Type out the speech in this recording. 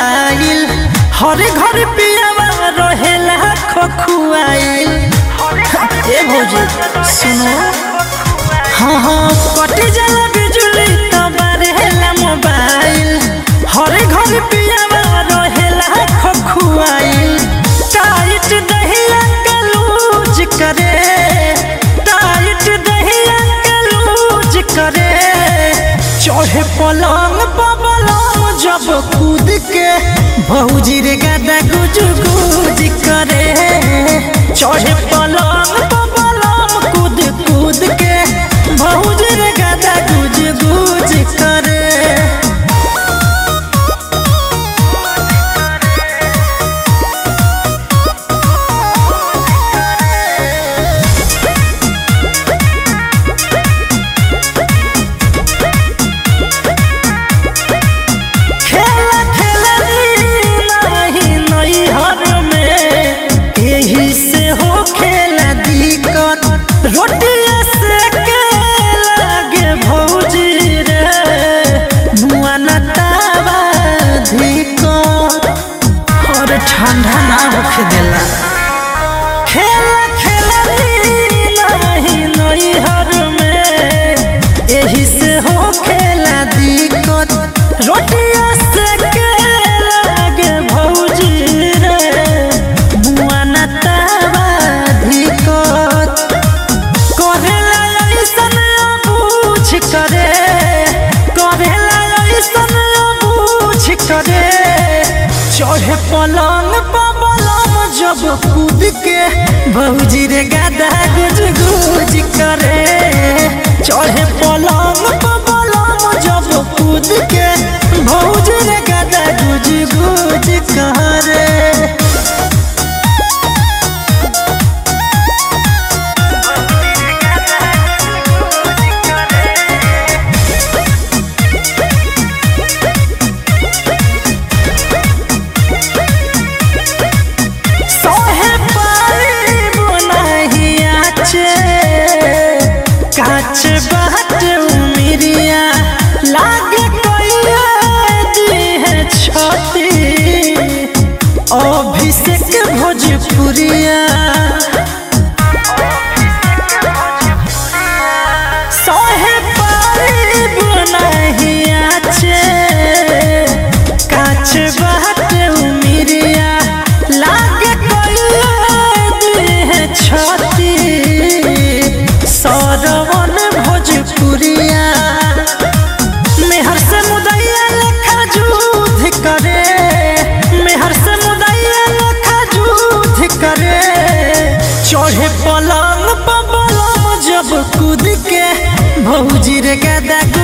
mobile हर घर पियावा रहेला खखुआइल ए भौजी सुनो हाँ हाँ कट जाला बिजुली तब रहेला मोबाइल हर घर पियावा रहेला खखुआइल टाइट दहिया के लूज करे टाइट दहिया के लूज करे चढ़े पलंग पलंग जब कूद के भौजी रे गादा गुज गुज करे चढ़े पलंग पलंग कूद कूद के भौजी रे गादा गुज गुज करे खेला खेलनी नहीं नैहर में यही से हो खेला दिक्कत रोटिया से के लागे भौजी रे मुआ न तावा धिक्कत और ठंडा ना होखे देला खेला खेलनी नहीं नैहर में यही से हो खेला दिक्कत रोटिया से के लागे भौजी रे मुआ न तावा धिक्कत करेला ऐसन बूझ करे करेला ऐसन बूझ करे चढ़े पलंग पलंग जब कूद के भौजी रे गादा गुज गुज करे चढ़े पलंग पलंग जब कूद के भौजी रे गादा गुज गुज करे सोहे पाइब नाही आचे काच बाट उमिरिया लागे कोइया दिहे छती अभिषेक भोजपुरिया सोहे पाइब नाही आचे काच बाट उमिरिया लागे कोइया दिहे छती सरवन भोजपुरिया मेहर से मुदैया लेखा जुध करे मेहर से मुदैया लेखा जुध करे चढ़े पलंग पलंग जब कूद के भौजी रे गादा